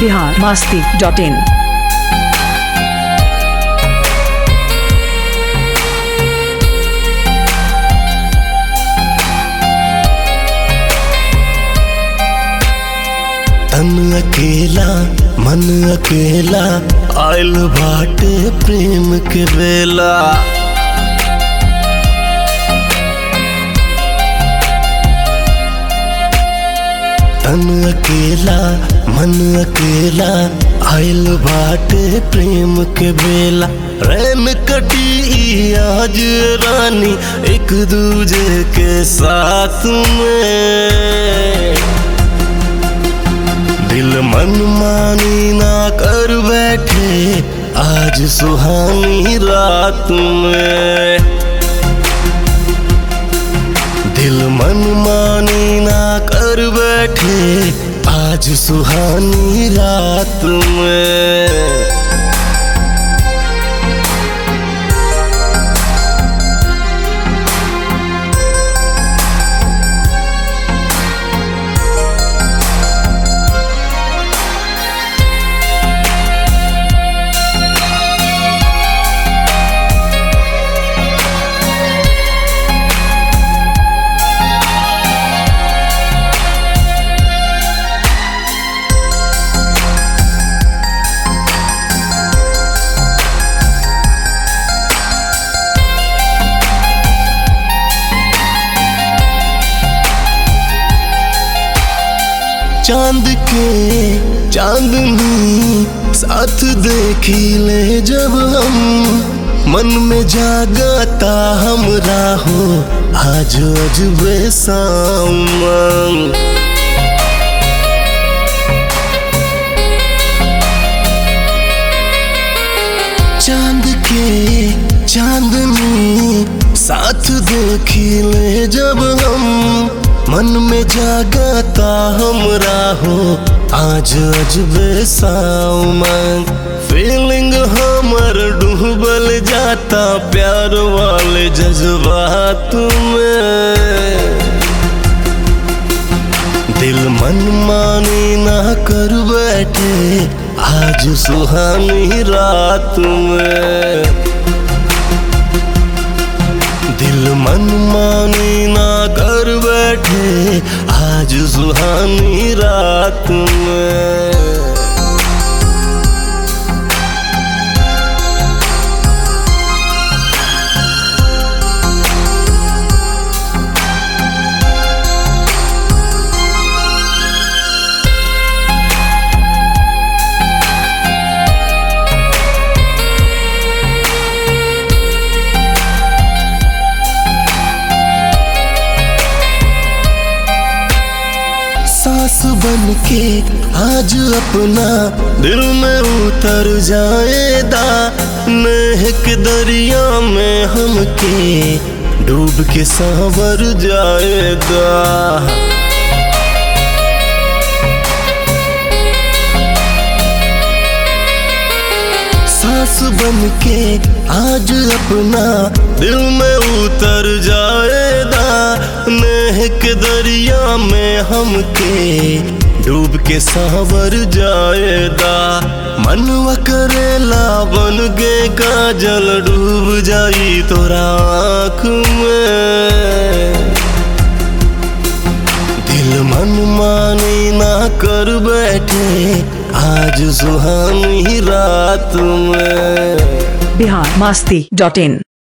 Bihar Masti dot in तन अकेला मन अकेला आयल बाटे प्रेम के बेला तन अकेला मन अकेला आयल बाटे प्रेम के बेला रैन कटी आज रानी एक दूजे के साथ में दिल मन मानी ना कर बैठे आज सुहानी रात में दिल मन मानी ना कर बैठे आज सुहानी रात में चांद के चांदनी साथ देखी ले जब हम मन में जागता हमरा हो आज अजबे सामन चांद के चांदनी साथ देखी ले जब हम मन में जागता हमरा हो आज अजबे सामन फीलिंग हमर डूबल जाता प्यार वाले जज्बात में दिल मन मानी ना कर बैठे आज सुहानी रात में दिल मन मानी ना कर बैठे आज सुहानी रात में सांस बन के आज अपना दिल में उतर जाएदा महक दरिया में हमके डूब के सांवर जाएगा सांस बन के आज अपना दिल में उतर जाएगा महक दरिया में हमके डूब के सांवर जाएगा मनवा करेला बन गे काजल डूब जाई तोरा आँख में दिल मन मानी ना कर बैठे आज सुहानी रात में बिहार मास्ती डॉट इन